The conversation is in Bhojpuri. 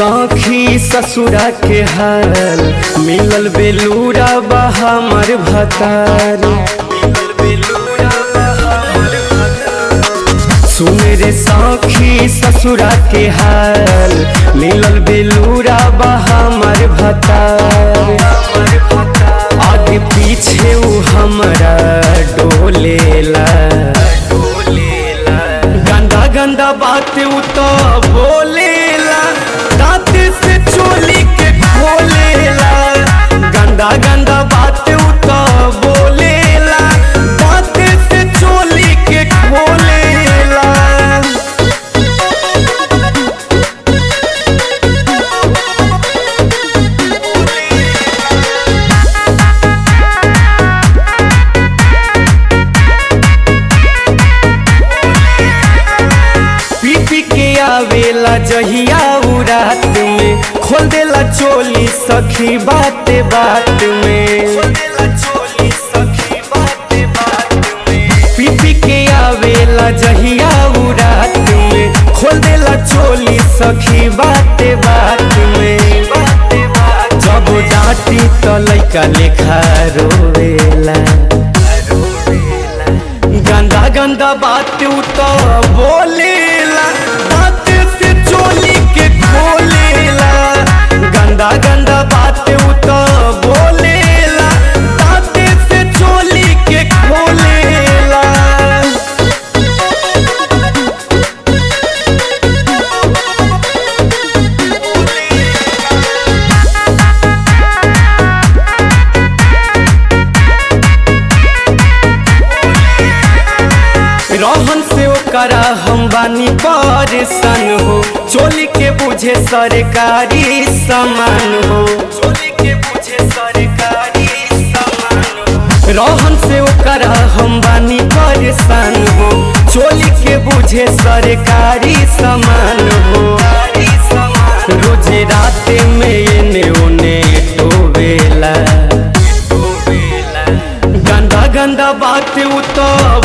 सखी ससुरा के हाल मिलल बेलूरा बा हमर भतार सुन रे सखी ससुरा के हाल मिलल बेलूरा बा हमर भतार आगे पीछे उ हमरा डोलेला गंदा गंदा बात उ तो बोलेला दांत से चोली के खोलेला गंदा गंदा बात उ तो बोलेला दांत से चोली के खोलेला पी पी के आवेला जहिया उ रात में खोल देला चोली सखी बात बात में पी पी के आवेला जहिया उ रात में खोल देला चोली सखी बात बात में जब डांटी तो लइका लेखा रोवेला गंदा गंदा बात उ तो बोलेला दांत से चोली के खोलेला गंदा गंदा बात उ तो बोलेला दांत से चोली के खोलेला रहन से ओकरा हम बानी परेशान हो चोली के बुझे सरकारी सामान हो चोली के बुझे सरकारी सामान हो रहन से ओकरा हम बानी परेशान हो चोली के बुझे सरकारी सामान हो रोजे राते में एने ओने टोवेला गंदा गंदा बात उ तो